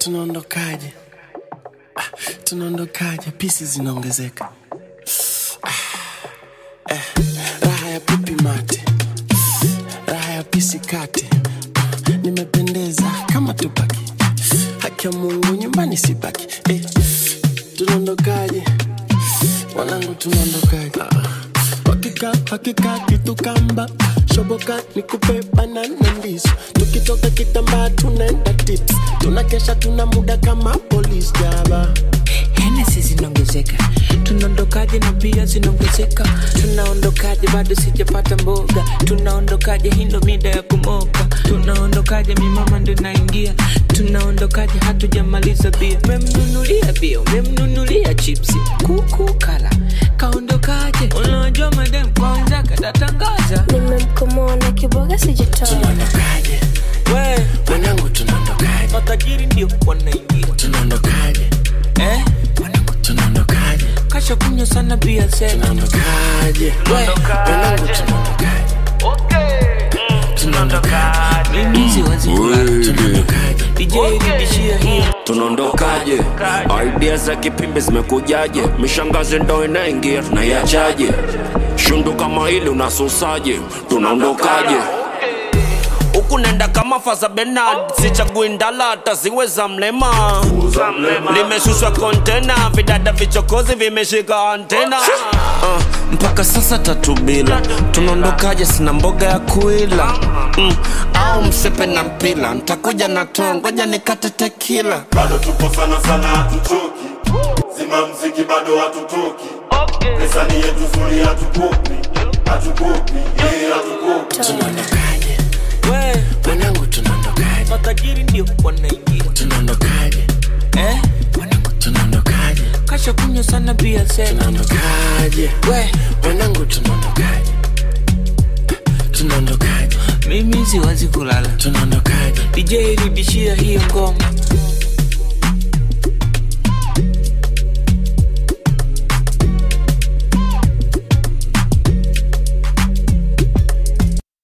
tunaondokaje ah, tunaondokaje pisi zinaongezeka ah, eh, raha ya pipi mate raha ya pisi kate nimependeza kama tupaki haki ya mungu nyumbani sibaki eh, tunaondokaje wanangu tunaondokaje ah, hakika hakika kitu kamba shoboka nikupe banana ndizo tukitoka kitambaa tunaenda tips tunakesha tuna muda kama polis jaba henesi zinaongezeka tunaondokaje na bia zinaongezeka tunaondokaje bado sijapata mboga tunaondokaje hindo mida ya kumoka tunaondokaje mimama ndo naingia tunaondokaje hatujamaliza bia memnunulia bia memnunulia chipsi kuku kala kaondokaje unajua madem kwanza katatangaza nimemkomoa na kiboga sijatoa tunaondokaje we wanangu tunaondokaje matajiri ndio wanaingia tunaondokaje eh? wanangu tunaondokaje kasha kunywa sana bia sema tunaondokaje wanangu tunaondokaje tunaondokaje mimi siwezi kulala tunaondokaje DJ rudishia hiyo tunaondokaje idea za kipimbi zimekujaje mishangazi ndo inaingia tunaiachaje shundu kama hili unasusaje tunaondokaje huku nenda kama faza benard sichagui ndala hata ziwe za mlema limeshushwa kontena vidada vichokozi vimeshika antena uh, mpaka sasa tatu bila tunaondokaje sina mboga ya kuila mm, au msepe na mpila ntakuja na too ngoja nikate tekila bado tupo sana sana hatuchoki zima mziki bado hatutoki pesa ni yetu zuri hatukopi hatukopi eh, hatukopi tunaondokaje we wanangu tunaondokaje matajiri ndio wanaingia tunaondokaje eh? wanangu tunaondokaje kasha kunywa sana bia sema tunaondokaje we wanangu tunaondokaje tunaondokaje mimi siwezi kulala tunaondokaje DJ rudishia hiyo ngoma